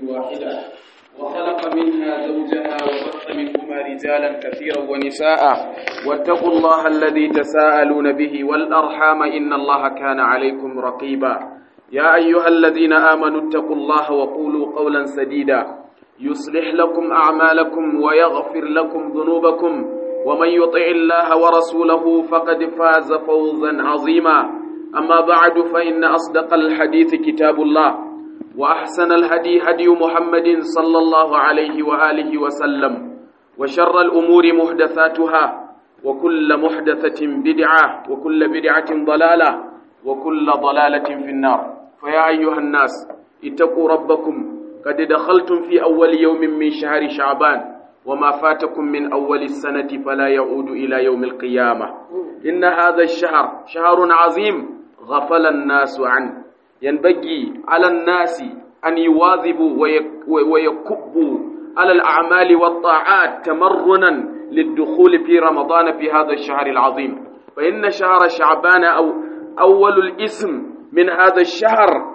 واحدة وخلق منها زوجها وبث منهما رجالا كثيرا ونساء واتقوا الله الذي تساءلون به والأرحام إن الله كان عليكم رقيبا يا أيها الذين آمنوا اتقوا الله وقولوا قولا سديدا يصلح لكم أعمالكم ويغفر لكم ذنوبكم ومن يطع الله ورسوله فقد فاز فوزا عظيما أما بعد فإن أصدق الحديث كتاب الله وأحسن الهدي هدي محمد صلى الله عليه وآله وسلم وشر الأمور محدثاتها وكل محدثة بدعة وكل بدعة ضلالة وكل ضلالة في النار فيا أيها الناس اتقوا ربكم قد دخلتم في أول يوم من شهر شعبان وما فاتكم من أول السنة فلا يعود إلى يوم القيامة إن هذا الشهر شهر عظيم غفل الناس عنه ينبغي على الناس أن يواظبوا ويكبوا على الأعمال والطاعات تمرنا للدخول في رمضان في هذا الشهر العظيم فإن شهر شعبان أو أول الاسم من هذا الشهر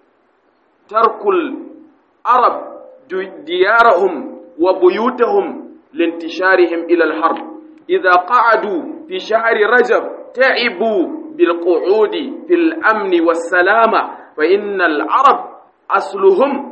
ترك العرب ديارهم وبيوتهم لانتشارهم إلى الحرب إذا قعدوا في شهر رجب تعبوا بالقعود في الأمن والسلامة فإن العرب أصلهم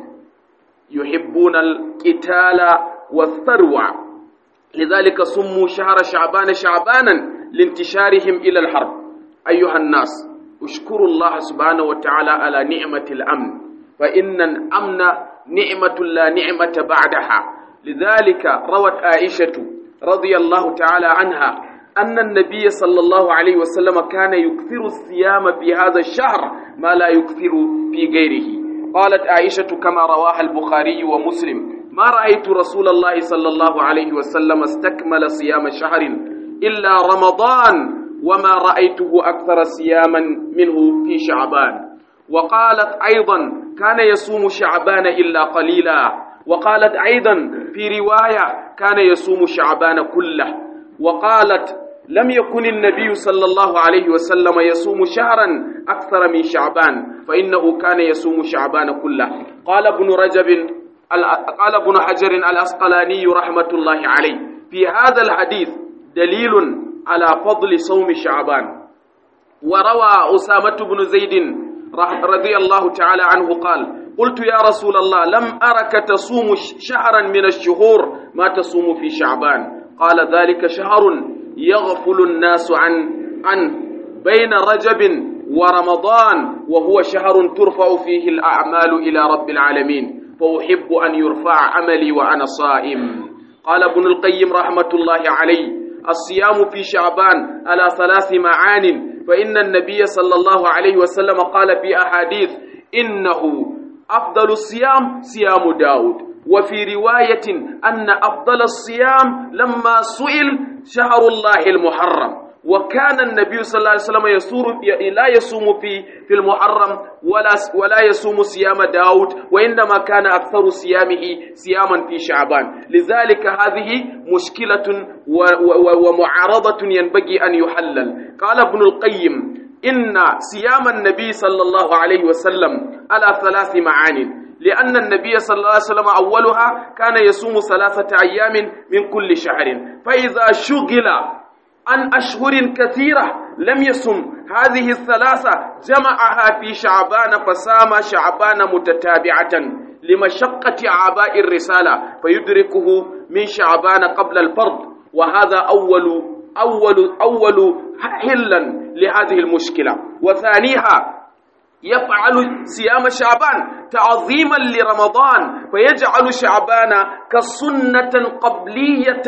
يحبون القتال والثروة لذلك سموا شهر شعبان شعبانا لانتشارهم إلى الحرب أيها الناس اشكروا الله سبحانه وتعالى على نعمة الأمن فإن الأمن نعمة لا نعمة بعدها لذلك روت عائشة رضي الله تعالى عنها أن النبي صلى الله عليه وسلم كان يكثر الصيام في هذا الشهر ما لا يكثر في غيره قالت عائشة كما رواها البخاري ومسلم ما رأيت رسول الله صلى الله عليه وسلم استكمل صيام شهر إلا رمضان وما رأيته أكثر صياما منه في شعبان وقالت أيضا كان يصوم شعبان إلا قليلا وقالت أيضا في رواية كان يصوم شعبان كله وقالت لم يكن النبي صلى الله عليه وسلم يصوم شهرا أكثر من شعبان فإنه كان يصوم شعبان كله قال ابن رجب قال ابن حجر الأسقلاني رحمة الله عليه في هذا الحديث دليل على فضل صوم شعبان وروى أسامة بن زيد رضي الله تعالى عنه قال قلت يا رسول الله لم أرك تصوم شهرا من الشهور ما تصوم في شعبان قال ذلك شهر يغفل الناس عن عن بين رجب ورمضان وهو شهر ترفع فيه الأعمال إلى رب العالمين فأحب أن يرفع عملي وأنا صائم قال ابن القيم رحمة الله عليه الصيام في شعبان على ثلاث معان فإن النبي صلى الله عليه وسلم قال في أحاديث إنه أفضل الصيام صيام داود وفي رواية أن أفضل الصيام لما سئل شهر الله المحرم وكان النبي صلى الله عليه وسلم يصور لا يصوم في في المحرم ولا ولا يصوم صيام داود وإنما كان أكثر صيامه صياما في شعبان لذلك هذه مشكلة ومعارضة ينبغي أن يحلل قال ابن القيم إن صيام النبي صلى الله عليه وسلم على ثلاث معان لأن النبي صلى الله عليه وسلم أولها كان يصوم ثلاثة أيام من كل شهر فإذا شغل عن أشهر كثيرة لم يصم هذه الثلاثة جمعها في شعبان فسام شعبان متتابعة لمشقة عباء الرسالة فيدركه من شعبان قبل الفرض وهذا أول أول أول حلا لهذه المشكلة وثانيها يفعل صيام شعبان تعظيما لرمضان فيجعل شعبان كسنة قبلية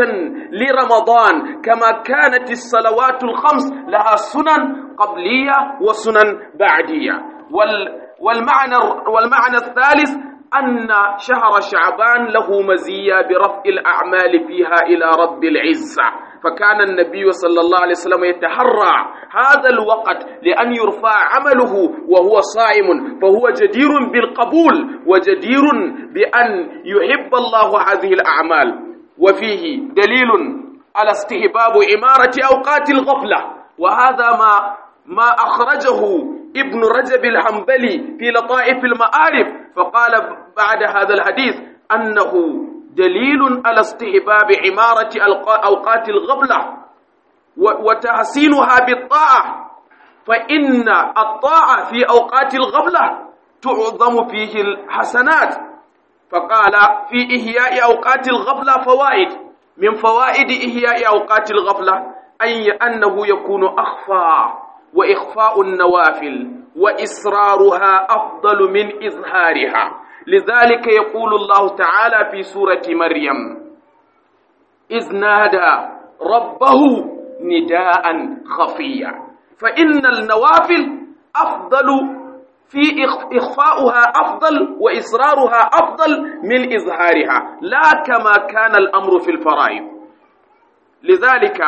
لرمضان كما كانت الصلوات الخمس لها سنن قبلية وسنن بعدية والمعنى, والمعنى الثالث أن شهر شعبان له مزية برفع الأعمال فيها إلى رب العزة فكان النبي صلى الله عليه وسلم يتحرى هذا الوقت لأن يرفع عمله وهو صائم فهو جدير بالقبول وجدير بأن يحب الله هذه الأعمال وفيه دليل على استحباب إمارة أوقات الغفلة وهذا ما ما أخرجه ابن رجب الحنبلي في لطائف المعارف فقال بعد هذا الحديث أنه دليل على استحباب عمارة أوقات الغبلة وتحسينها بالطاعة فإن الطاعة في أوقات الغبلة تعظم فيه الحسنات فقال في إحياء أوقات الغفلة فوائد من فوائد إحياء أوقات الغفلة أي أنه يكون أخفى وإخفاء النوافل وإسرارها أفضل من إظهارها لذلك يقول الله تعالى في سورة مريم إذ نادى ربه نداء خفيا فإن النوافل أفضل في إخفاؤها أفضل وإصرارها أفضل من إظهارها لا كما كان الأمر في الفرائض لذلك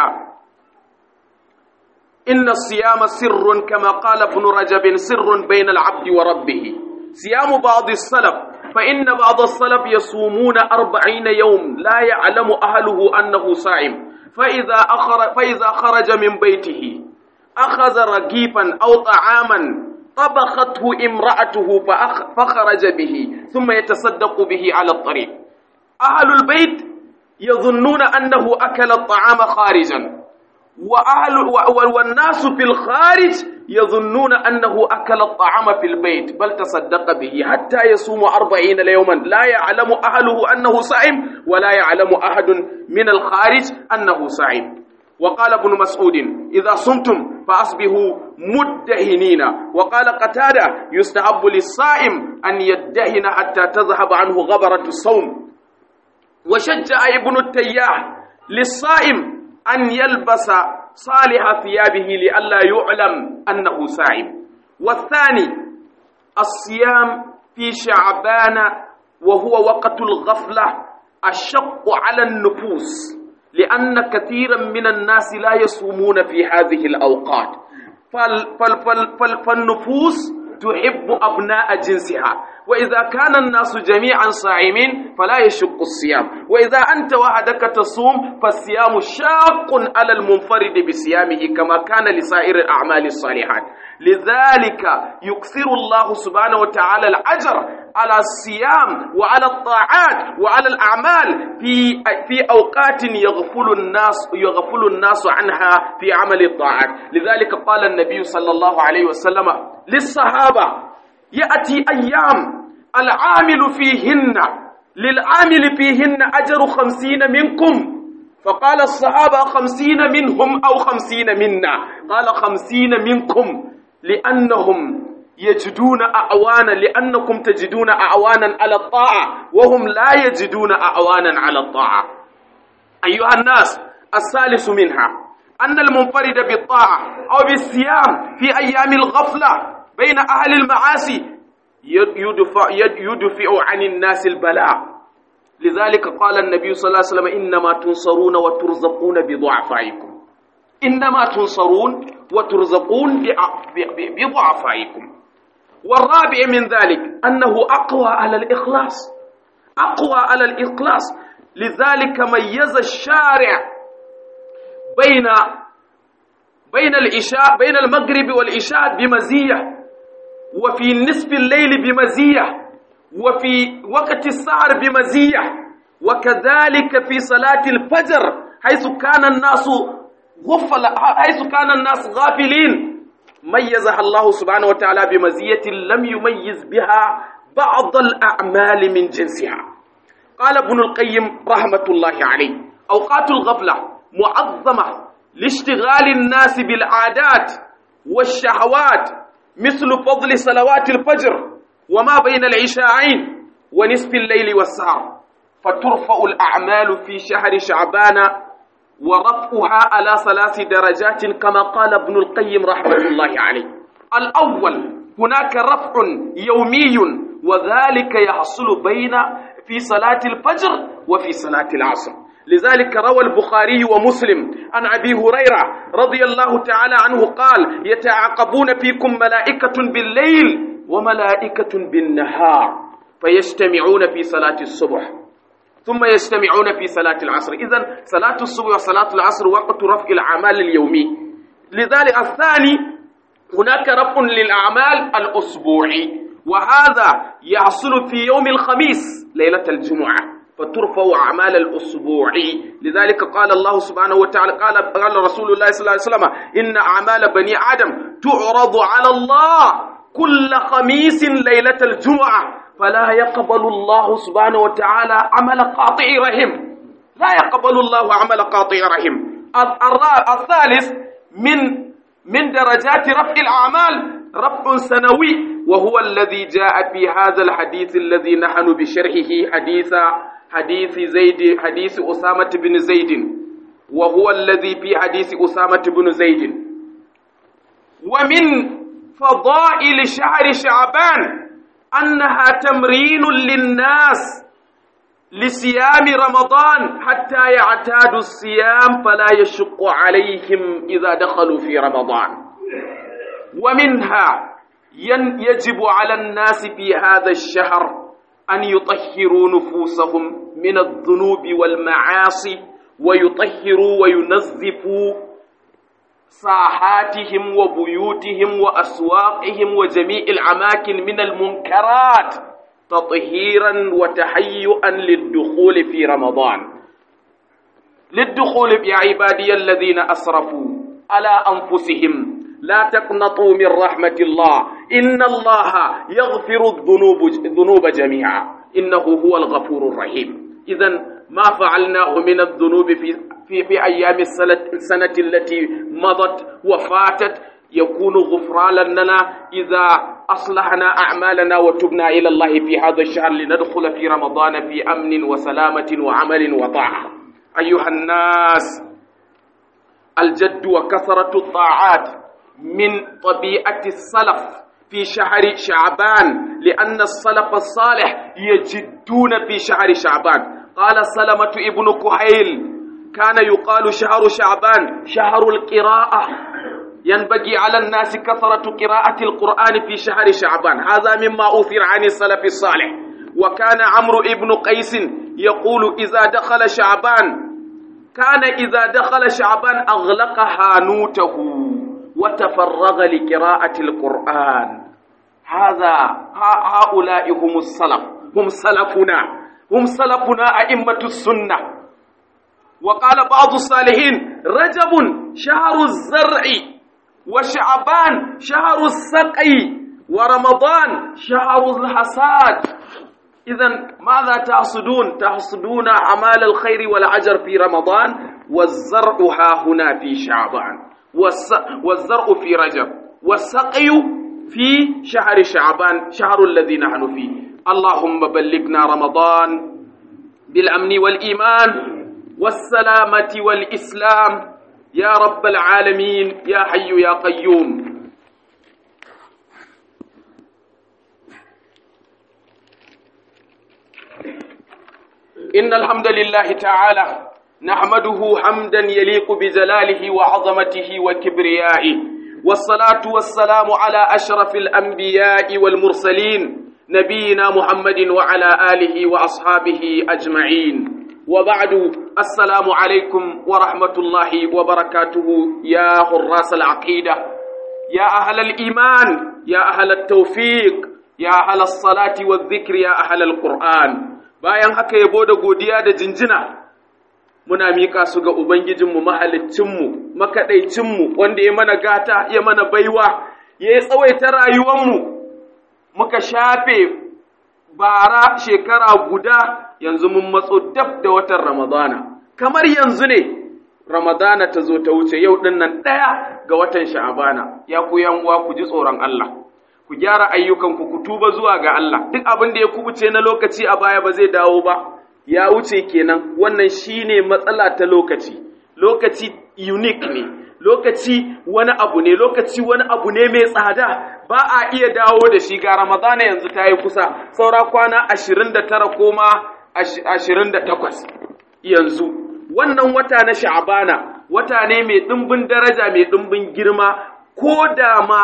إن الصيام سر كما قال ابن رجب سر بين العبد وربه صيام بعض السلف فإن بعض السلف يصومون أربعين يوم لا يعلم أهله أنه صائم فإذا, أخر فإذا خرج من بيته أخذ رغيفا أو طعاما طبخته امرأته فخرج به ثم يتصدق به على الطريق أهل البيت يظنون أنه أكل الطعام خارجا وأهل والناس في الخارج يظنون أنه أكل الطعام في البيت بل تصدق به حتى يصوم أربعين يوما لا يعلم أهله أنه صائم ولا يعلم أحد من الخارج أنه صائم وقال ابن مسعود إذا صمتم فأصبحوا مدهنين وقال قتادة يستحب للصائم أن يدهن حتى تذهب عنه غبرة الصوم وشجع ابن التياح للصائم أن يلبس صالح ثيابه لئلا يعلم أنه صائم والثاني الصيام في شعبان وهو وقت الغفلة الشق على النفوس لأن كثيرا من الناس لا يصومون في هذه الأوقات فال فال فال فال فالنفوس تحب أبناء جنسها وإذا كان الناس جميعا صائمين فلا يشق الصيام وإذا أنت وحدك تصوم فالصيام شاق على المنفرد بصيامه كما كان لسائر الأعمال الصالحات لذلك يكثر الله سبحانه وتعالى الأجر على الصيام وعلى الطاعات وعلى الأعمال في في أوقات يغفل الناس يغفل الناس عنها في عمل الطاعات لذلك قال النبي صلى الله عليه وسلم للصحابة يأتي أيام العامل فيهن للعامل فيهن أجر خمسين منكم فقال الصحابة خمسين منهم أو خمسين منا قال خمسين منكم لأنهم يجدون أعوانا لأنكم تجدون أعوانا على الطاعة وهم لا يجدون أعوانا على الطاعة أيها الناس الثالث منها أن المنفرد بالطاعة أو بالصيام في أيام الغفلة بين أهل المعاصي يدفع, يدفع عن الناس البلاء لذلك قال النبي صلى الله عليه وسلم إنما تنصرون وترزقون بضعفائكم إنما تنصرون وترزقون بضعفائكم والرابع من ذلك أنه أقوى على الإخلاص أقوى على الإخلاص لذلك ميز الشارع بين بين العشاء بين المغرب والعشاء بمزية وفي نصف الليل بمزية وفي وقت السهر بمزية وكذلك في صلاة الفجر حيث كان الناس غفل حيث كان الناس غافلين ميزها الله سبحانه وتعالى بمزية لم يميز بها بعض الأعمال من جنسها قال ابن القيم رحمة الله عليه أوقات الغفلة معظمة لاشتغال الناس بالعادات والشهوات مثل فضل صلوات الفجر وما بين العشاءين ونصف الليل والسهر فترفع الأعمال في شهر شعبان ورفعها على ثلاث درجات كما قال ابن القيم رحمة الله عليه الأول هناك رفع يومي وذلك يحصل بين في صلاة الفجر وفي صلاة العصر لذلك روى البخاري ومسلم عن أبي هريرة رضي الله تعالى عنه قال يتعاقبون فيكم ملائكة بالليل وملائكة بالنهار فيجتمعون في صلاة الصبح ثم يجتمعون في صلاة العصر إذا صلاة الصبح وصلاة العصر وقت رفع الأعمال اليومي لذلك الثاني هناك رفع للأعمال الأسبوعي وهذا يحصل في يوم الخميس ليلة الجمعة فترفع أعمال الأسبوع لذلك قال الله سبحانه وتعالى قال قال رسول الله صلى الله عليه وسلم إن أعمال بني آدم تعرض على الله كل خميس ليلة الجمعة فلا يقبل الله سبحانه وتعالى عمل قاطع رحم لا يقبل الله عمل قاطع رحم الثالث من من درجات رفع الأعمال رفع سنوي وهو الذي جاء في هذا الحديث الذي نحن بشرحه حديث حديث زيد حديث أسامة بن زيد وهو الذي في حديث أسامة بن زيد ومن فضائل شهر شعبان أنها تمرين للناس لصيام رمضان حتى يعتادوا الصيام فلا يشق عليهم إذا دخلوا في رمضان ومنها يجب على الناس في هذا الشهر أن يطهروا نفوسهم من الذنوب والمعاصي ويطهروا وينظفوا ساحاتهم وبيوتهم وأسواقهم وجميع الأماكن من المنكرات تطهيرا وتهيئا للدخول في رمضان للدخول يا عبادي الذين أسرفوا على أنفسهم لا تقنطوا من رحمة الله إن الله يغفر الذنوب الذنوب جميعا إنه هو الغفور الرحيم إذا ما فعلناه من الذنوب في في, في أيام السنة التي مضت وفاتت يكون غفرانا لنا إذا أصلحنا أعمالنا وتبنا إلى الله في هذا الشهر لندخل في رمضان في أمن وسلامة وعمل وطاعة أيها الناس الجد وكثرة الطاعات من طبيعة السلف في شهر شعبان لأن السلف الصالح يجدون في شهر شعبان قال سلمة ابن كحيل كان يقال شهر شعبان شهر القراءة ينبغي على الناس كثرة قراءة القرآن في شهر شعبان هذا مما أثر عن السلف الصالح وكان عمرو ابن قيس يقول إذا دخل شعبان كان إذا دخل شعبان أغلق هانوته وتفرغ لقراءة القرآن هذا هؤلاء هم السلف هم سلفنا هم سلفنا أئمة السنة وقال بعض الصالحين رجب شهر الزرع وشعبان شهر السقي ورمضان شهر الحصاد إذا ماذا تحصدون؟ تحصدون أعمال الخير والعجر في رمضان والزرع ها هنا في شعبان والزرع في رجب والسقي في شهر شعبان شهر الذي نحن فيه اللهم بلغنا رمضان بالأمن والإيمان والسلامة والإسلام يا رب العالمين يا حي يا قيوم إن الحمد لله تعالى نحمده حمدا يليق بجلاله وعظمته وكبريائه والصلاة والسلام على أشرف الأنبياء والمرسلين نبينا محمد وعلى آله وأصحابه أجمعين وبعد السلام عليكم ورحمة الله وبركاته يا حراس العقيدة يا أهل الإيمان يا أهل التوفيق يا أهل الصلاة والذكر يا أهل القرآن bayan haka yabo da godiya da jinjina muna miƙa su ga Ubangijinmu mahaliccinmu makaɗaicinmu wanda ya mana gata ya mana baiwa ya yi tsawaita rayuwanmu muka shafe bara shekara guda yanzu mun matso dab da watan Ramadana kamar yanzu ne Ramadana ta zo ta wuce yau ɗin nan ɗaya ga watan Sha'abana ya ku uwa ku ji tsoron Allah ku gyara ayyukanku ku tuba zuwa ga Allah duk abin da ya kubuce na lokaci a baya ba zai dawo ba ya wuce kenan wannan shine matsala ta lokaci lokaci unique ne lokaci wani abu ne lokaci wani abu ne mai tsada ba a iya dawo da shi ga ramadana yanzu ta yi kusa saura kwana ashirin da tara ko ma ashirin da takwas yanzu wannan wata na sha'abana wata ne mai ɗimbin daraja mai ɗimbin girma ko da ma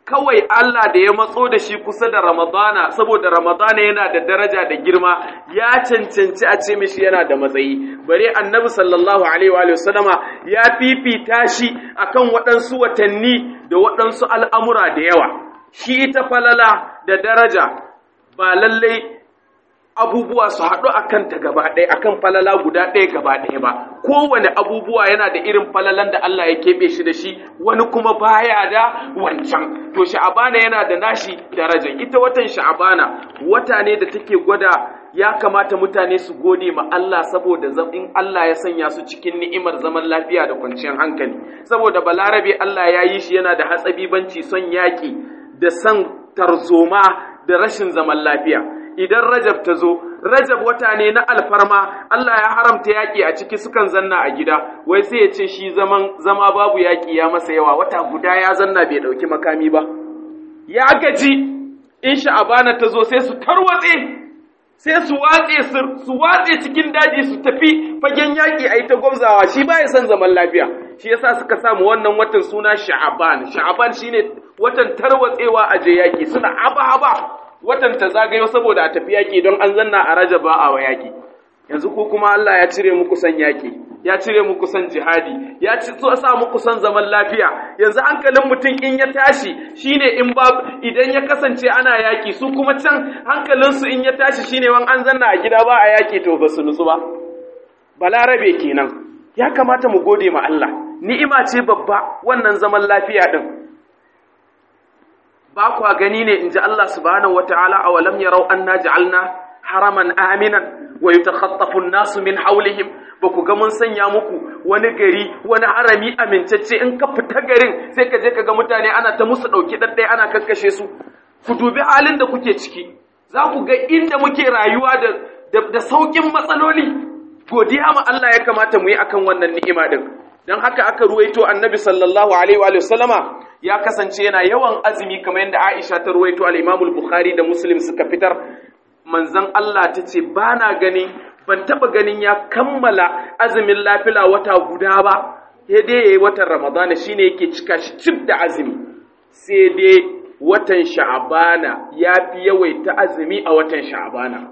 kawai Allah da ya matso da shi kusa da Ramadana saboda Ramadana yana da daraja da girma ya cancanci a ce mishi yana da matsayi bare annabi sallallahu alaihi wa sallama ya fifita shi akan waɗansu watanni da waɗansu al'amura da yawa shi ita falala da daraja ba lallai abubuwa su haɗu a kanta gaba ɗaya a kan falala guda ɗaya gaba ɗaya ba kowane abubuwa yana da irin falalan da Allah ya keɓe shi da shi wani kuma baya da wancan to sha'abana yana da nashi darajar ita watan sha'abana wata ne da take gwada ya kamata mutane su gode ma Allah saboda in Allah ya sanya su cikin ni'imar zaman lafiya da kwanciyar hankali saboda balarabe Allah ya yi shi yana da hatsabibanci son yaƙi da son tarzoma da rashin zaman lafiya idan Rajab ta zo, Rajab wata ne na alfarma, Allah ya haramta yaƙi a ciki sukan zanna a gida, wai sai ya ce shi zaman zama babu yaƙi ya masa yawa, wata guda ya zanna bai ɗauki makami ba. Ya gaji, in sha'abana ta zo sai su tarwatse, sai su watse su watse cikin daji su tafi fagen yaƙi a yi ta gwamzawa, shi ba ya son zaman lafiya. Shi yasa suka samu wannan watan suna sha'aban, sha'aban shine watan tarwatsewa a je yaƙi, suna haba-haba. watan ta zagayo saboda a tafi yaƙi don an zanna a raja ba a wa yaƙi yanzu ko kuma Allah ya cire muku san yaƙi ya cire muku san jihadi ya ci so sa muku san zaman lafiya yanzu hankalin mutum in ya tashi shine in ba idan ya kasance ana yaƙi su kuma can hankalin su in ya tashi shine wan an zanna a gida ba a yaƙi to ba su nutsu ba balarabe kenan ya kamata mu gode ma Allah ni'ima ce babba wannan zaman lafiya din ba kwa gani ne in ji Allah subhanahu wata'ala a walam yarau anna ja'alna haraman aminan wa yatakhatafu an-nasu min hawlihim ba ku ga mun sanya muku wani gari wani harami amincacce in ka fita garin sai ka je ka ga mutane ana ta musu dauki daddai ana kakkashe su ku dubi halin da kuke ciki za ku ga inda muke rayuwa da da, saukin matsaloli godiya ma Allah ya kamata mu yi akan wannan ni'ima din dan haka aka ruwaito annabi sallallahu alaihi wa sallama ya kasance yana yawan azumi kamar yadda Aisha ta ruwaito al-Imam al-Bukhari da Muslim suka fitar manzon Allah ta ce ba na ganin ban taba ganin ya kammala azumin lafila wata guda ba sai dai yayi watan Ramadana shine yake cika shi cif da azumi sai dai watan Sha'bana ya fi yawaita azumi a watan Sha'bana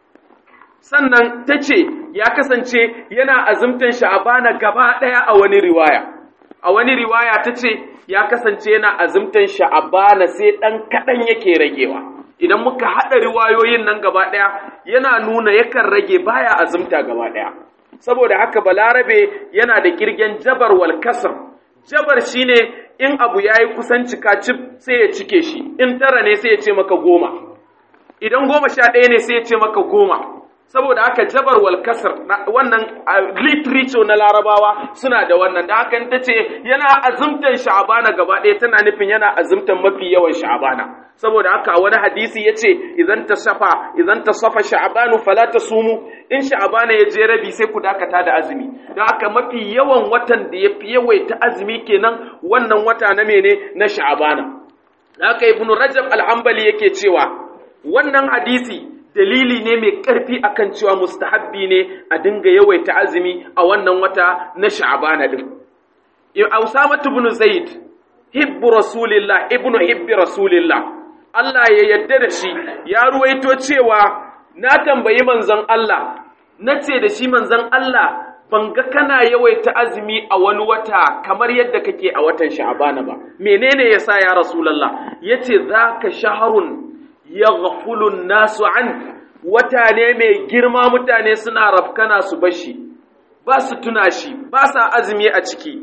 sannan ta ce ya kasance yana azumtan Sha'bana gaba ɗaya a wani riwaya a wani riwaya ta ce ya kasance yana azumtan sha'abana sai ɗan kaɗan yake ragewa idan muka haɗa riwayoyin nan gaba ɗaya yana nuna yakan rage baya azumta gaba ɗaya saboda haka balarabe yana da kirgen jabar wal kasr jabar shine in abu yayi kusan cika cif sai ya cike shi in tara ne sai ya ce maka goma idan goma sha ɗaya ne sai ya ce maka goma saboda haka jabar wal kasr wannan literature na larabawa suna da wannan da haka ta ce yana azumtan sha'abana gaba ɗaya tana nufin yana azumtan mafi yawan sha'abana saboda haka wani hadisi ya ce idan ta safa idan ta safa sha'abanu fala ta sumu in sha'abana ya je rabi sai ku dakata da azumi da haka mafi yawan watan da ya fi yawaita azumi kenan wannan wata na mene na sha'abana da haka ibnu rajab al-hanbali yake cewa wannan hadisi dalili ne mai ƙarfi akan cewa mustahabbi ne a dinga yawaita azumi a wannan wata na sha'abana din Usama ibn Zaid hibbu rasulillah ibnu hibbi rasulillah Allah ya yadda da shi ya ruwaito cewa na tambayi manzon Allah nace da shi manzon Allah ban ga kana yawaita azumi a wani wata kamar yadda kake a watan sha'abana ba menene yasa ya rasulullah yace zaka shahrun yaghfulu nasu an wata ne mai girma mutane suna rafkana su bashi ba su tuna shi ba sa azumi a ciki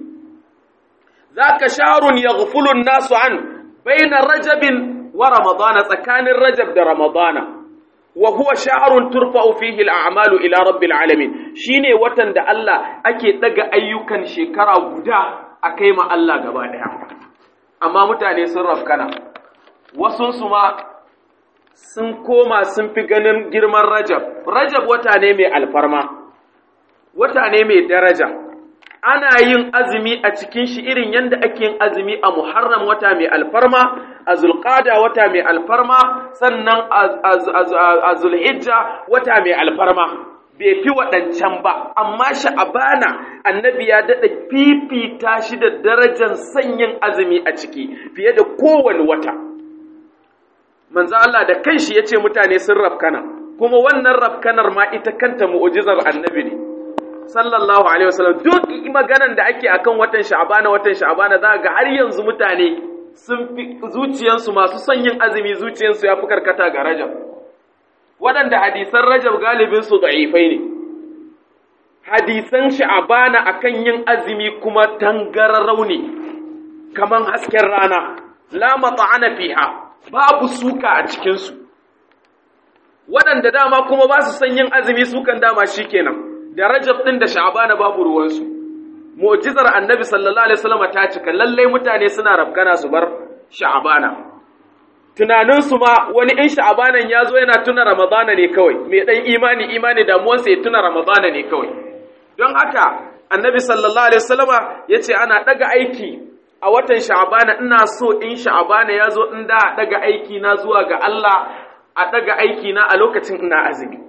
zaka sharun yaghfulu nasu an baina rajabin wa ramadana tsakanin rajab da ramadana wa huwa shahrun turfa'u fihi al'amalu ila rabbil alamin shine watan da Allah ake daga ayyukan shekara guda akai ma Allah gaba daya amma mutane sun rafkana wasun su ma sun koma sun fi ganin girman Rajab. Rajab wata ne mai alfarma, wata ne mai daraja. Ana yin azumi a cikin shi irin yadda ake yin azumi a Muharram wata mai alfarma, a Zulqada wata mai alfarma, sannan a Zulhijja wata mai alfarma. bai fi waɗancan ba amma sha'abana annabi ya daɗa fifita shi da darajar sanyin azumi a ciki fiye da kowane wata manzo Allah da kanshi ya ce mutane sun rafkana kuma wannan rafkanar ma ita kanta mu'ujizar annabi ne sallallahu alaihi wasallam duk maganan da ake akan watan sha'abana watan sha'abana za ga har yanzu mutane sun fi zuciyansu masu son yin azumi zuciyansu ya fi karkata ga rajab waɗanda hadisan rajab galibin su da'ifai ne hadisan sha'abana akan yin azumi kuma tangararau ne kaman hasken rana la mata'ana fiha babu suka a cikin su waɗanda dama kuma ba su son yin azumi sukan dama shikenan da rajab din da sha'abana babu ruwansu mu'jizar annabi sallallahu alaihi wasallam ta cika lalle mutane suna rafkana su bar sha'abana tunanin su ma wani in sha'abanan ya zo yana tuna ramadana ne kawai mai dan imani imani damuwansa ya tuna ramadana ne kawai don haka annabi sallallahu alaihi wasallama yace ana daga aiki a watan sha'abana ina so in sha'abana ya zo in da daga aiki na zuwa ga Allah a daga aiki na a lokacin ina azumi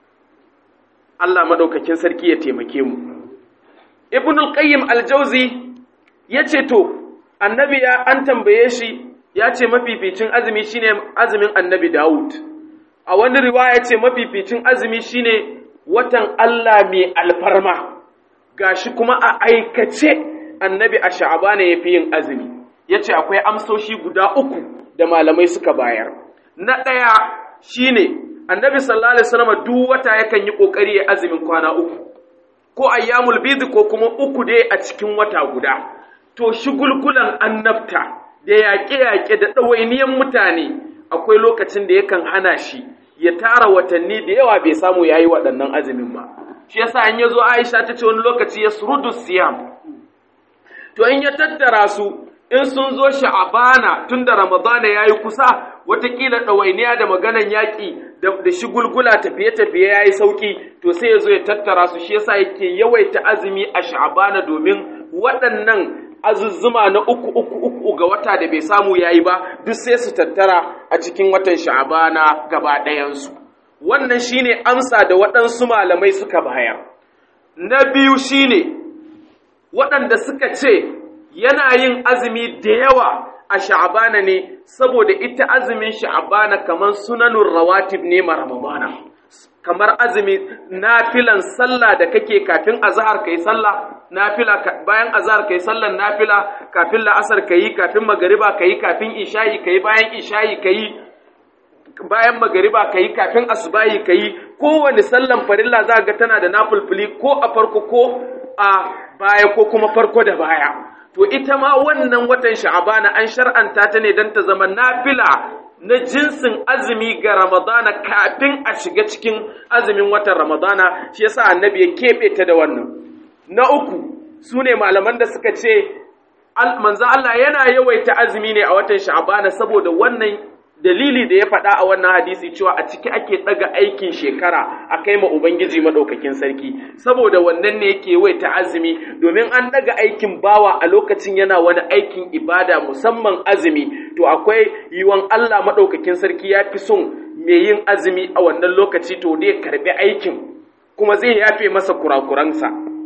Allah madaukakin sarki ya taimake mu Ibn al-Qayyim al-Jauzi yace to annabi ya an tambaye shi ya ce mafificin azumi shine azumin annabi Dawud a wani riwaya ce mafificin azumi shine watan Allah mai alfarma gashi kuma a aikace annabi a sha'abana ya fi yin azumi yace akwai amsoshi guda uku da malamai suka bayar na ɗaya shine annabi sallallahu alaihi wasallam duk wata yakan yi kokari ya azumin kwana uku ko ayyamul bid ko kuma uku dai a cikin wata guda to shigulgulan annabta da yaƙe-yaƙe da ɗawainiyan mutane akwai lokacin da yakan hana shi ya tara watanni da yawa bai samu yayi waɗannan azumin ba shi yasa in yazo Aisha ta ce wani lokaci ya surudu siyam to in ya tattara su in sun zo sha'abana tun da ramadana ya yi kusa watakila ɗawainiya da maganan yaƙi da shigulgula tafiye-tafiye ya yi sauƙi to sai ya zo ya tattara su shi yasa yake yawaita azumi a sha'abana domin waɗannan azuzzuma na uku uku uku ga wata da bai samu ya yi ba duk sai su tattara a cikin watan sha'abana gaba ɗayansu wannan shine amsa da waɗansu malamai suka bayar na biyu shine waɗanda suka ce yana yin azumi da yawa a sha'abana ne saboda ita azumin sha'abana kamar sunanun rawatib ne ma ramadana kamar azumi nafilan sallah da kake kafin azhar kai sallah nafila bayan azhar kai sallan nafila kafin la'asar kai kafin magariba kai kafin isha'i kai bayan isha'i kai bayan magariba kai kafin asubahi kai kowane sallan farilla za ga tana da nafulfuli ko a farko ko a baya ko kuma farko da baya to ita ma wannan watan sha'abana an shar'anta ta ne don ta zama nafila na jinsin azumi ga ramadana kafin a shiga cikin azumin watan ramadana shi yasa annabi ya keɓe ta da wannan na uku su ne malaman da suka ce manzo Allah yana yawaita azumi ne a watan sha'abana saboda wannan dalili da ya faɗa a wannan hadisi cewa a ciki ake ɗaga aikin shekara a kai ma Ubangiji maɗaukakin sarki saboda wannan ne yake wai ta azumi domin an ɗaga aikin bawa a lokacin yana wani aikin ibada musamman azumi to akwai yiwon Allah maɗaukakin sarki ya fi son mai yin azumi a wannan lokaci to dai karɓi aikin kuma zai yafe masa kurakuransa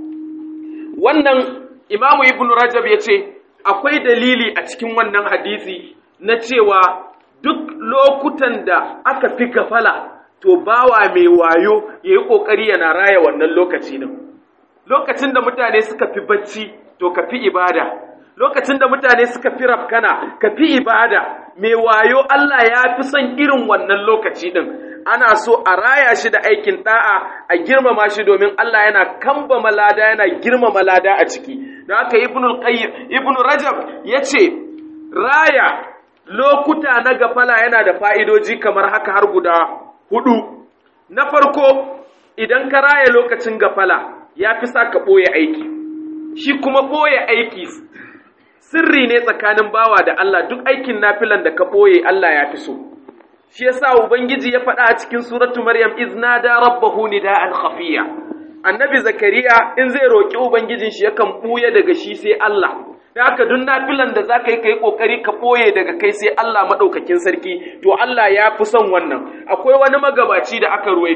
wannan imamu ibn rajab ya ce akwai dalili a cikin wannan hadisi na cewa duk lokutan da aka fi gafala to bawa mai wayo ya yi ƙoƙari yana raya wannan lokaci din lokacin da mutane suka fi bacci to ka fi ibada lokacin da mutane suka fi rafkana ka fi ibada mai wayo Allah ya fi son irin wannan lokaci din ana so a raya shi da aikin da'a a girmama shi domin Allah yana kambama lada yana girmama lada a ciki da haka ibnul qayyim ibnu rajab yace raya lokuta na gafala yana da fa'idoji kamar haka har guda hudu. Na farko, idan ka raya lokacin gafala ya fi sa ka ɓoye aiki, shi kuma ɓoye aiki sirri ne tsakanin bawa da Allah duk aikin nafilan da ka ɓoye Allah ya fi so. Shi ya sa Ubangiji ya faɗa a cikin suratu Maryam izna da rabbahu nida'an khafiya. Annabi Zakariya in zai roƙi Ubangijin shi yakan ɓuya daga shi sai Allah. da haka duk nafilan da za ka yi ka yi ƙoƙari ka ɓoye daga kai sai Allah maɗaukakin sarki to Allah ya fi son wannan akwai wani magabaci da aka ruwaito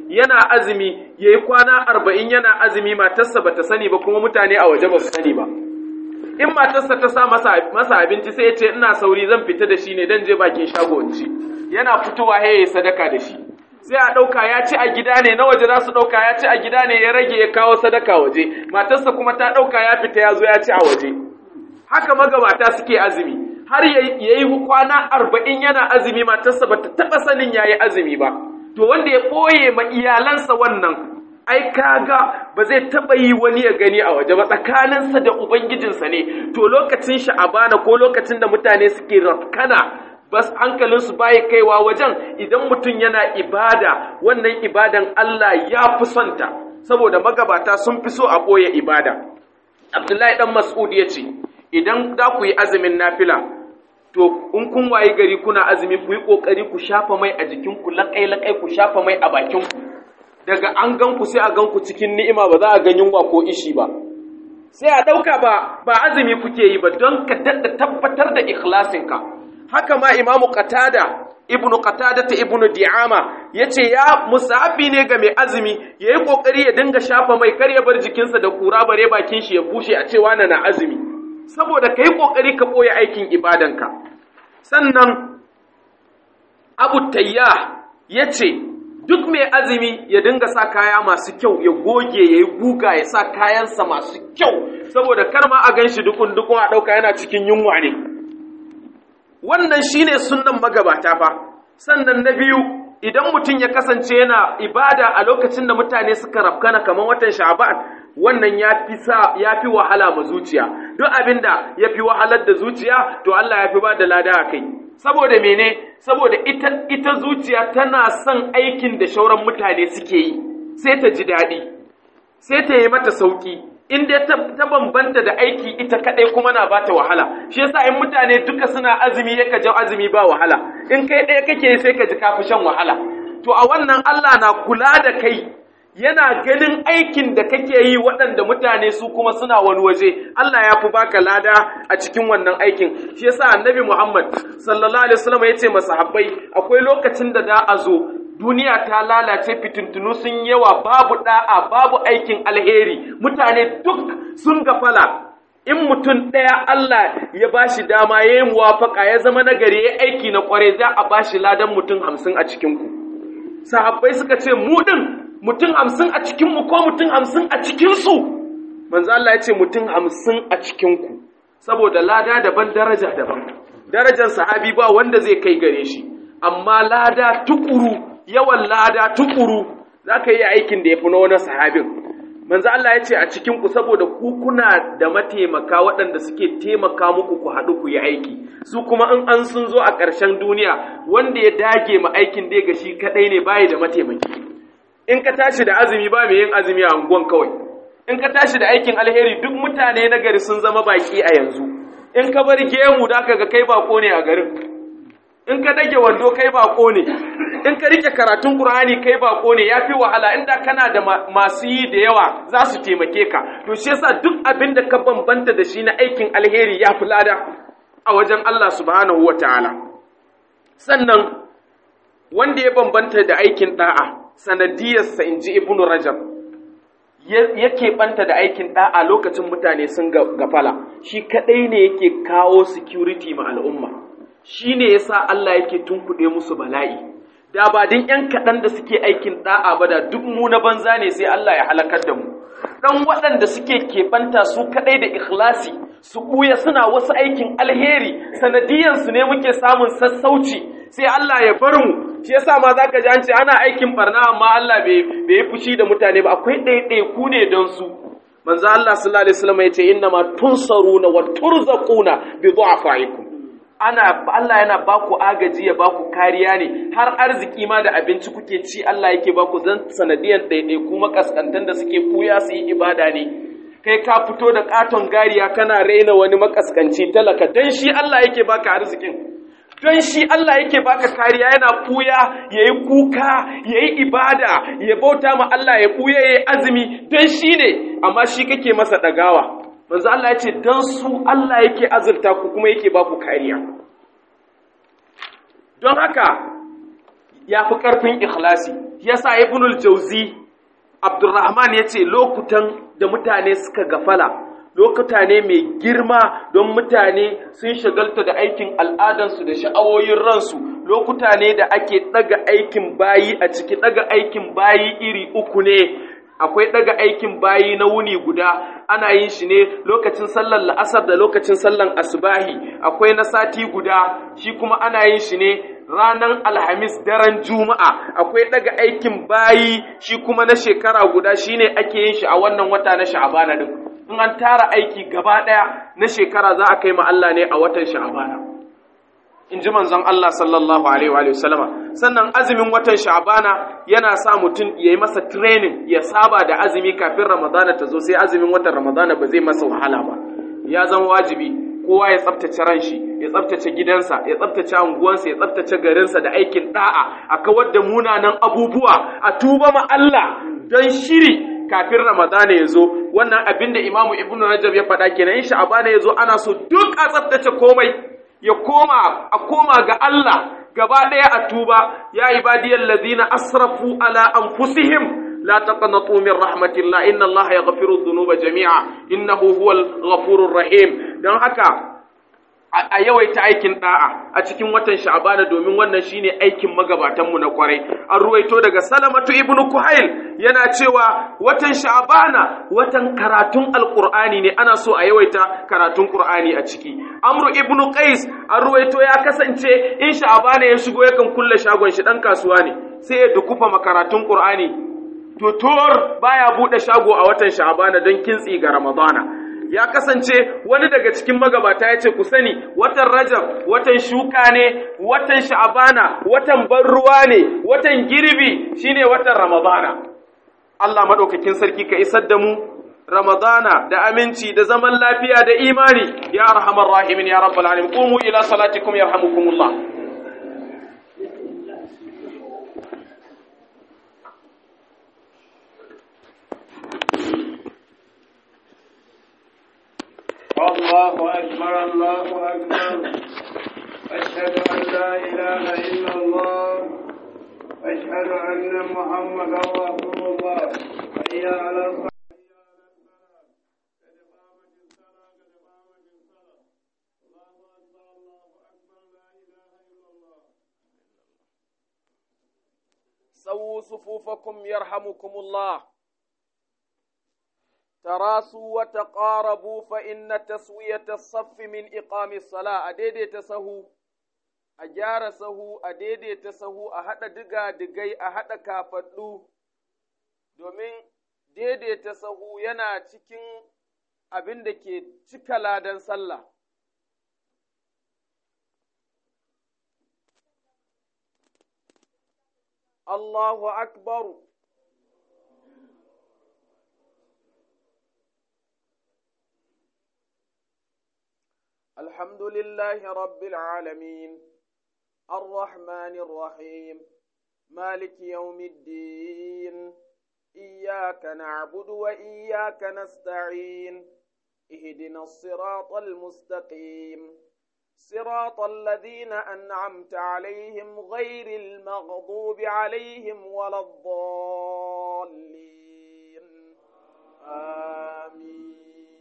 yana azumi yayi kwana arba'in yana azumi matarsa bata sani ba kuma mutane a waje ba su sani ba in matarsa ta sa masa, masa abinci sai ya ce ina sauri zan fita da shi ne dan je bakin shago in ci yana fitowa ya yi sadaka da shi sai a ɗauka ya ci a gida ne na waje za su ɗauka ya ci a gida ne ya rage ya kawo sadaka waje matarsa kuma ta ɗauka ya fita ya zo ya ci a waje haka magabata suke azumi har ya yi kwana arba'in yana azumi matarsa ba ta taɓa sanin ya yi azumi ba to wanda ya ɓoye ma iyalansa wannan ai kaga ba zai taɓa yi wani ya gani a waje ba tsakaninsa da ubangijinsa ne to lokacin sha'abana ko lokacin da mutane suke rafkana bas hankalinsu baya kaiwa wajen idan mutum yana ibada wannan ibadan Allah ya fi sonta saboda magabata sun fi so a ɓoye ibada abdullahi dan mas'ud ya ce idan za ku yi azumin nafila to in kun waye gari kuna azumi ku yi ƙoƙari ku shafa mai a jikinku laƙai-laƙai ku shafa mai a bakinku daga an gan ku sai a gan ku cikin ni'ima ba za a gan yunwa ko ishi ba sai a ɗauka ba ba azumi kuke yi ba don ka daɗa tabbatar da ikhlasinka haka ma imamu qatada ibnu qatada ta ibnu di'ama yace ya musahabi ne ga mai azumi yayi kokari ya dinga shafa mai kar ya bar jikinsa da kura bare bakin shi ya bushe a cewa na na azumi saboda kai kokari ka boye aikin ibadanka sannan abu tayyah yace duk mai azumi ya dinga sa kaya masu kyau ya goge ya yi guga ya sa kayansa masu kyau saboda kar ma a gan shi dukun dukun a ɗauka yana cikin yunwa ne wannan shine sunnan magabata fa sannan na biyu idan mutum ya kasance yana ibada a lokacin da mutane suka rafkana kamar watan sha'ban wannan ya fi sa ya fi wahala ma zuciya duk abinda ya fi wahalar da zuciya to Allah ya fi ba da lada a kai saboda mene saboda ita ita zuciya tana son aikin da shauran mutane suke yi sai ta ji daɗi sai ta yi mata sauki in dai ta, ta bambanta da aiki ita kadai kuma na bata wahala shi yasa in mutane duka suna azumi ya ka azumi ba wahala in kai ɗaya kake sai ka ji kafi shan wahala to a wannan Allah na kula da kai yana ganin aikin da kake yi waɗanda mutane su kuma suna wani waje Allah ya fi baka lada a cikin wannan aikin shi yasa annabi Muhammad sallallahu alaihi wasallam ya ce masahabbai akwai lokacin da da a zo duniya ta lalace fitintunu sun yawa babu da'a babu aikin alheri mutane duk sun gafala in mutum ɗaya Allah ya ba shi dama ya yi muwafaka ya zama nagari ya aiki na kware za a ba shi ladan mutum hamsin a cikinku sahabbai suka ce mu ɗin mutum hamsin a cikinmu ko mutum hamsin a cikinsu manzo Allah ya ce mutum hamsin a cikinku saboda lada daban daraja daban darajar sahabi ba wanda zai kai gare shi amma lada tukuru yawan lada tukuru za ka yi aikin da ya fi na wani sahabin manzo Allah ya ce a cikin ku saboda ku kuna da mataimaka waɗanda suke taimaka muku ku haɗu ku yi aiki su kuma in an sun zo a ƙarshen duniya wanda ya dage ma aikin dai ga shi kaɗai ne bayi da mataimaki in ka tashi da azumi ba mai yin azumi a unguwan kawai in ka tashi da aikin alheri duk mutane na gari sun zama baki a yanzu in ka bar gemu da ka ga kai bako ne a garin in ka dage wando kai bako ne in ka rike karatun Qur'ani kai bako ne yafi wahala inda kana da masu yi da yawa za su taimake ka to shi yasa duk abin da ka bambanta da shi na aikin alheri ya fi lada a wajen Allah subhanahu wataala sannan wanda ya bambanta da aikin da'a sanadiyarsa in ji ibnu rajab yake banta da aikin da'a lokacin mutane sun gafala shi kadai ne yake kawo security ma al'umma shi ne ya sa Allah yake tunkuɗe musu bala'i, da ba din ‘yan kaɗan da suke aikin ɗa'a ba da duk mu na banza ne sai Allah ya halakar da mu. Ɗan waɗanda suke keɓanta su kaɗai da ikhlasi, su ɓuya suna wasu aikin alheri, sanadiyansu ne muke samun sassauci, sai Allah ya bar mu, shi yasa ma za ka ji an ce ana aikin barna amma Allah bai yi fushi da mutane ba, akwai ɗaiɗaiku ne don su. Manzo Allah sallallahu alaihi wasallam ya ce inna ma tunsaruna wa turzaquna bi du'afaikum ana Allah yana baku agaji ya baku kariya ne har arziki ma da abinci kuke ci Allah yake baku zan sanadiyan ɗaiɗai kuma kaskantan da suke fuya su yi ibada ne kai ka fito da katon gariya kana raina wani makaskanci talaka dan shi Allah yake baka arzikin don shi Allah yake baka kariya yana fuya yayi kuka yayi ibada ya bauta ma Allah ya fuya yayi azumi don shi ne amma shi kake masa dagawa manzo Allah ya ce don su Allah yake azurta ku kuma yake ba ku kariya don haka ya fi ƙarfin ikhlasi yasa ibnul jauzi abdurrahman ya ce lokutan da mutane suka gafala lokuta ne mai girma don mutane sun shagalta da aikin al'adansu da sha'awoyin ransu lokuta ne da ake ɗaga aikin bayi a ciki ɗaga aikin bayi iri uku ne akwai ɗaga aikin bayi na wuni guda ana yin shi ne lokacin sallar la'asar da lokacin sallar asubahi akwai na sati guda shi kuma ana yin shi ne ranar alhamis daren juma'a akwai ɗaga aikin bayi shi kuma na shekara guda shine ake yin shi a wannan wata na sha'abana din in an tara aiki gaba ɗaya na shekara za a kai ma Allah ne a watan sha'abana in ji manzon Allah sallallahu alaihi wa sallama sannan azumin watan sha'abana yana sa mutum ya yi masa training ya saba da azumi kafin ramadana ta zo sai azumin watan ramadana ba zai masa wahala ba ya zama wajibi kowa ya tsaftace ran shi ya tsaftace gidansa ya tsaftace unguwansa ya tsaftace garinsa da aikin da'a a kawar da munanan abubuwa a tuba ma Allah don shiri kafin ramadana ya zo wannan abin da imamu ibnu rajab ya faɗa kenan in sha'abana ya zo ana so duk a tsaftace komai ya koma a koma ga Allah gaba ɗaya a tuba ya ibadiyal ladina asrafu ala anfusihim la taqnatu min rahmatillah inna Allah yaghfiru dhunuba jami'a innahu huwal ghafurur rahim dan haka a yawaita aikin da'a a cikin watan sha'bana domin wannan shine aikin magabatan mu na kwarai an ruwaito daga salamatu ibnu kuhail yana cewa watan sha'bana watan karatun alqur'ani ne ana so a yawaita karatun qur'ani a ciki amru ibnu qais an ruwaito ya kasance in sha'bana ya shigo yakan kulle shagon shi dan kasuwa ne sai ya dukufa makaratun qur'ani tutur baya bude shago a watan sha'bana don kintsi ga ramadana ya kasance wani daga cikin magabata ya ce ku sani watan rajab watan shuka ne watan sha'abana watan ban ruwa ne watan girbi shine watan ramadana Allah madaukakin sarki ka isar da mu ramadana da aminci da zaman lafiya da imani ya arhamar rahimin ya rabbal alamin qumu ila salatikum yarhamukumullah الله أكبر الله أكبر أشهد أن لا إله إلا الله أشهد أن محمدا رسول الله حي على الصلاة سووا صفوفكم يرحمكم الله تراسوا وتقاربوا فإن تسوية الصف من إقام الصلاة أديدي تسهو أجار سهو أديدي تسهو أحد دقا دقاي أحد كافدو domin daidaita sahu yana cikin abin da ke cika ladan sallah. Allahu akbaru الحمد لله رب العالمين الرحمن الرحيم مالك يوم الدين إياك نعبد وإياك نستعين اهدنا الصراط المستقيم صراط الذين أنعمت عليهم غير المغضوب عليهم ولا الضالين آمين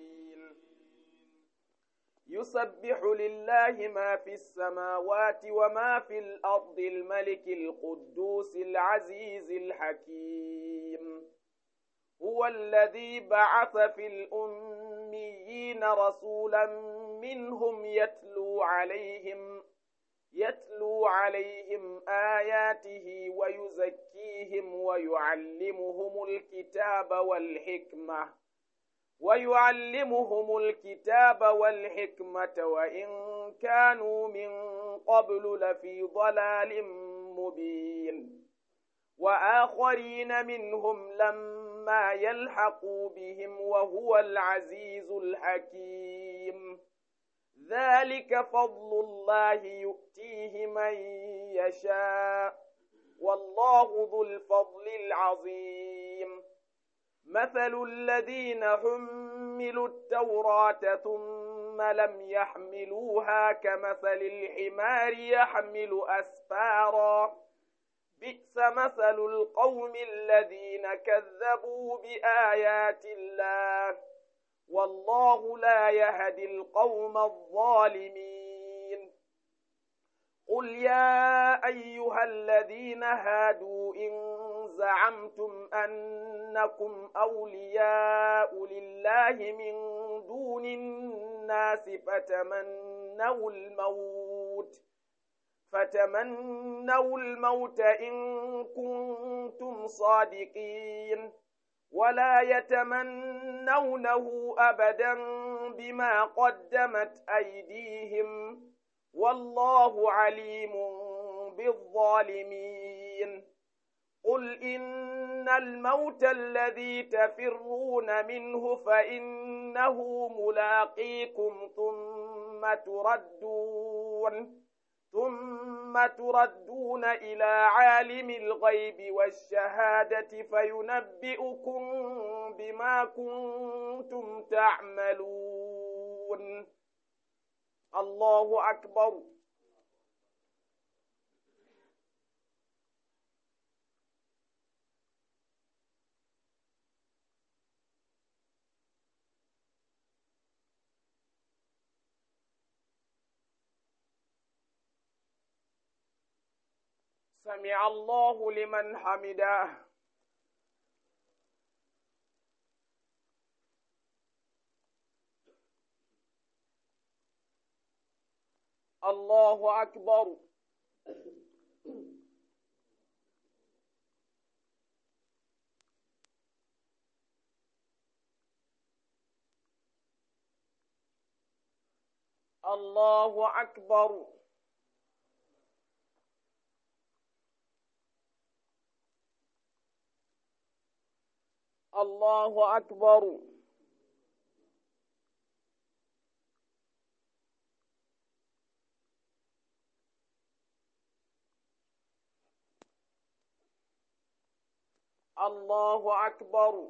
يسبح لله ما في السماوات وما في الأرض الملك القدوس العزيز الحكيم هو الذي بعث في الأميين رسولا منهم يتلو عليهم يتلو عليهم آياته ويزكيهم ويعلمهم الكتاب والحكمة ويعلمهم الكتاب والحكمة وإن كانوا من قبل لفي ضلال مبين وآخرين منهم لما يلحقوا بهم وهو العزيز الحكيم ذلك فضل الله يؤتيه من يشاء والله ذو الفضل العظيم مثل الذين حملوا التوراة ثم لم يحملوها كمثل الحمار يحمل أسفارا بئس مثل القوم الذين كذبوا بآيات الله والله لا يهدي القوم الظالمين قل يا أيها الذين هادوا إن زعمتم أنكم أولياء لله من دون الناس فتمنوا الموت فتمنوا الموت إن كنتم صادقين ولا يتمنونه أبدا بما قدمت أيديهم والله عليم بالظالمين قل إن الموت الذي تفرون منه فإنه ملاقيكم ثم تردون ثم تردون إلى عالم الغيب والشهادة فينبئكم بما كنتم تعملون الله أكبر سمع الله لمن حمده الله أكبر الله أكبر الله أكبر الله أكبر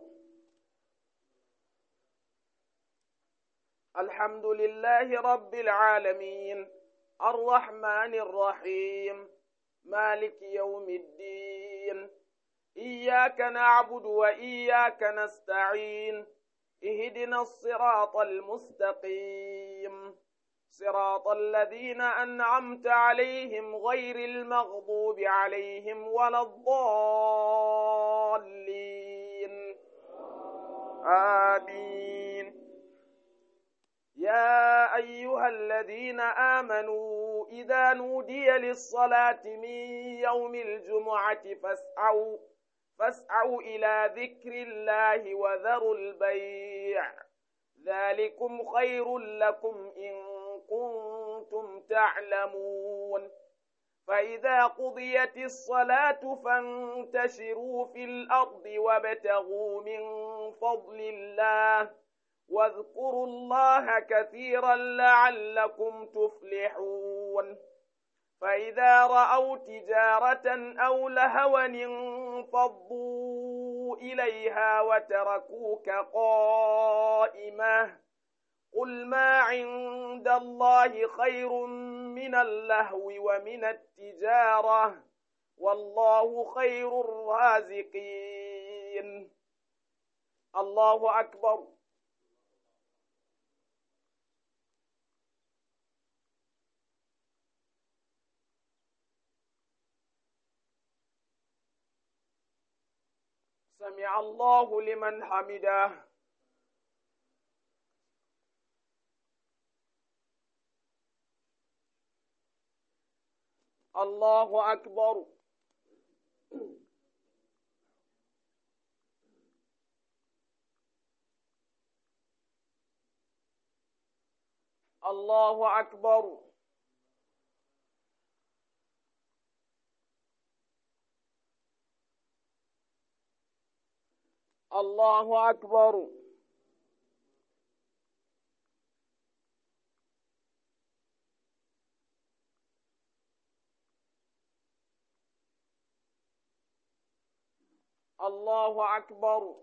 الحمد لله رب العالمين الرحمن الرحيم مالك يوم الدين إياك نعبد وإياك نستعين اهدنا الصراط المستقيم صراط الذين أنعمت عليهم غير المغضوب عليهم ولا الضالين آمين يا أيها الذين آمنوا إذا نودي للصلاة من يوم الجمعة فاسعوا فاسعوا إلى ذكر الله وذروا البيع ذلكم خير لكم إن كنتم تعلمون فإذا قضيت الصلاة فانتشروا في الأرض وابتغوا من فضل الله واذكروا الله كثيرا لعلكم تفلحون فإذا رأوا تجارة أو لهوا انفضوا إليها وتركوك قائمة قل ما عند الله خير من اللهو ومن التجارة والله خير الرازقين الله أكبر سمع الله لمن حمده الله أكبر الله أكبر الله أكبر الله أكبر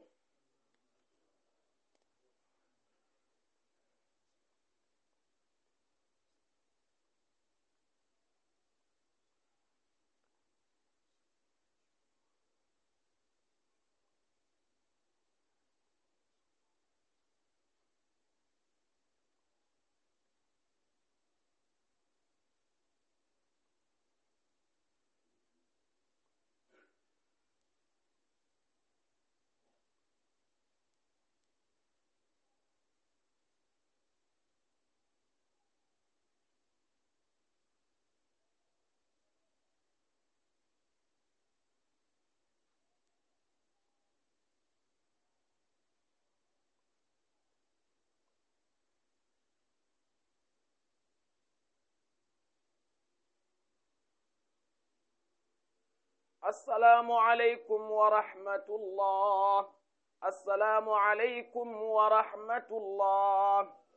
السلام عليكم ورحمة الله السلام عليكم ورحمة الله